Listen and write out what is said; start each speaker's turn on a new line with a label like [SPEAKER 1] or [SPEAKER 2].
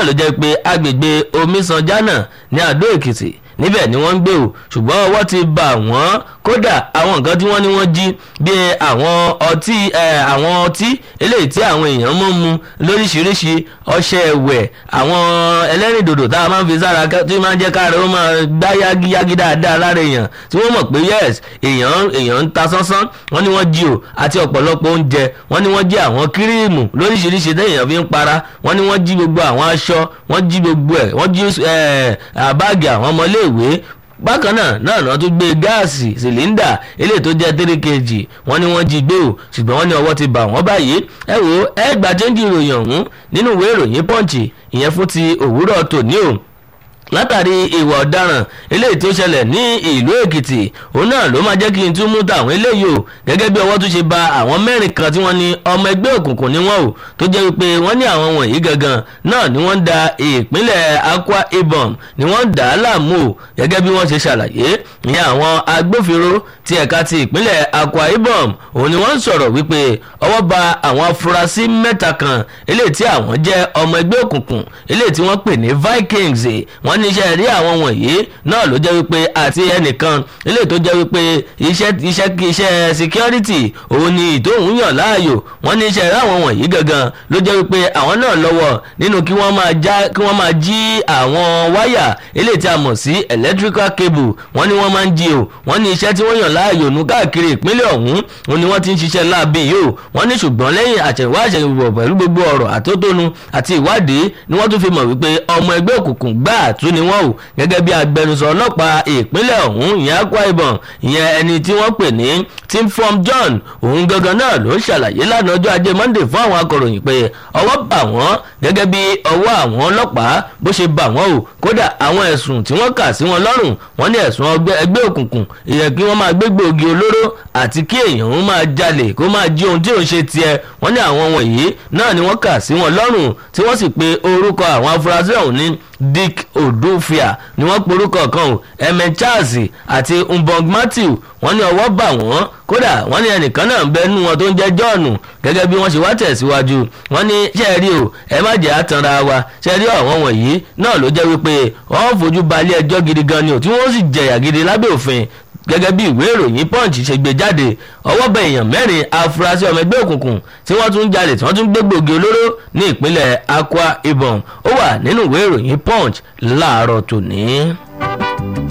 [SPEAKER 1] ló jẹ́ pé agbègbè omisanjana ní àdó èkìtì níbẹ̀ ni wọ́n ń gbé o ṣùgbọ́n ọwọ́ ti bà wọ́n kódà àwọn nǹkan tí wọ́n ní wọ́n jí bíi àwọn ọtí àwọn ọtí eléyìí tí àwọn èèyàn mọ́ mu lóríṣiríṣi ọṣẹ ẹ̀wẹ̀ àwọn ẹlẹ́rìndòdò tá a máa ń fi sára tí máa ń jẹ́ káàrọ̀ ó máa gbá yágiyági dáadáa lára èèyàn tí wọ́n mọ̀ pé yes èèyàn èèyàn ń ta sánsán wọ́n ní wọ́n jí o àti ọ̀pọ̀lọpọ̀ oúnjẹ wọ́n ní wọ́n jí àwọn kíríìmù lóríṣiríṣi téèyàn fi ń para wọ́n ní wọ́n jí gbogbo àwọn aṣọ wọ́n jí gbogbo ẹ̀ wọ́n jí báàgì àwọn ọmọléèwé bákan náà náà náà tún gbé gáàsì sìlíndà eléyìí tó jẹ́ three kg wọ́n ní wọ́n jí gbé o ṣùgbọ́n wọ́n ní ọwọ́ ti bà wọ́n báyìí ẹ wo ẹ gbà chẹ́ńjì ìròyìn ọ̀hún nínú ìwé ìròyìn pọ́ǹchì ìyẹn fún ti òwúrọ̀ tòní o látàrí ìwà ọ̀daràn eléyìí tó ṣẹlẹ̀ ní ìlú èkìtì òun náà ló máa jẹ́ kí n tún mú tàwọn eléyìí o gẹ́gẹ́ bí ọwọ́ tún ṣe ba àwọn mẹ́rin kan tí wọ́n ní ọmọ ẹgbẹ́ òkùnkùn ni wọ́n o tó jẹ́ wípé wọ́n ní àwọn wọ̀nyí gangan náà ni wọ́n ń da ìpínlẹ̀ akwa ibom ni wọ́n ń dà á láàmú o gẹ́gẹ́ bí wọ́n ṣe ṣàlàyé ìyẹn àwọn agbófinró ti ẹ̀ka ti ìpínlẹ̀ akwa ibom òun ni wọ́n ń sọ̀rọ̀ wípé ọwọ́ ba àwọn afurasí mẹ́ta kan eléyìí tí àwọn jẹ́ ọmọ ẹgbẹ́ òkùnkùn eléyìí tí wọ́n pè ní vikings wọ́n ní iṣẹ́ rí àwọn wọ̀nyí náà ló jẹ́ wípé àti ẹnìkan ilé tó jẹ́ wípé iṣẹ́ iṣẹ́ iṣẹ́ security òun ni ìtòhún yàn láàyò wọ́n ní iṣẹ́ rí àwọn wọ̀nyí gangan ló jẹ́ wípé àwọn náà lọ́wọ́ nínú kí wọ́n máa já kí wọ́n máa jí àwọn wáyà ilé tí a mọ̀ sí electrical cable wọ́n ní wọ́n máa ń jí o wọ́n ní iṣẹ́ tí wọ́n yàn láàyò nù káàkiri ìpínlẹ̀ ọ̀hún òun ni wọ́n ti ń ṣiṣẹ́ láabi yìí o wọ́n ní ṣùgbọ́n lẹ́yìn àṣẹ̀wá àṣẹ̀wò pẹ̀lú gbogbo ọ̀rọ̀ àtótónu àti ìwádìí ni wọ́n tún fi mọ̀ wípé ọmọ ẹgbẹ́ òkùnkùn gbáà tún ni wọ́n o gẹ́gẹ́ bí agbẹnusọ ọlọ́pàá ìpínlẹ̀ ọ̀hún ìyẹn akwa ibom ìyẹn ẹni tí wọ́n pè ní timform john òun gangan náà ló ń ṣàlàyé lánàá ọjọ́ ajé monday fún àwọn akọ̀ròyìn pé ọwọ́ bà wọ́n gẹ́gẹ́ bí ọwọ́ àwọn ọlọ́pàá bó ṣe bà wọ́n o kódà àwọn ẹ̀sùn tí wọ́n kà sí wọn lọ́rùn wọ́n ní ẹ̀sùn ẹgbẹ́ òkùnkùn ìyẹn kí wọ́n máa gbégbé ògì olóró àti kí èèyàn máa jalè kó máa jí ohun tí òun ṣe tiẹ̀ wọ́n ní àwọn wọ̀nyí náà ni wọ́n kà sí wọn lọ́rùn tí wọ́n sì pe orúkọ àwọn afurasí ọ̀hún ní dick odufia ni wọ́n porúkọ kan o emen charles àti mbong matthew wọ́n ní ọwọ́ bà wọ́n kódà wọ́n ní ẹnìkan náà ń bẹ nínú wọn tó ń jẹ́ john gẹ́gẹ́ bí wọ́n ṣe wá tẹ̀síwájú wọ́n ní ṣẹ́ẹ̀rí o ẹ má jẹ́ àtànra wa ṣẹ́ẹ̀rí àwọn wọ̀nyí náà ló jẹ́ wípé wọ́n fojú balẹ̀ ẹjọ́ gidi gan ni o tí wọ́n sì jẹ̀yà gidi lábẹ́ òfin gẹ́gẹ́ bí ìwé ìròyìn punch ṣe gbé jáde ọwọ́ bẹ èèyàn mẹ́rin afurasí ọmọ ẹgbẹ́ òkùnkùn tí wọ́n tún jalè tí wọ́n tún gbé gbòógì olóró ní ìpínlẹ̀ akwa ibom ó wà nínú ìwé ìròyìn punch láàárọ̀ tòní.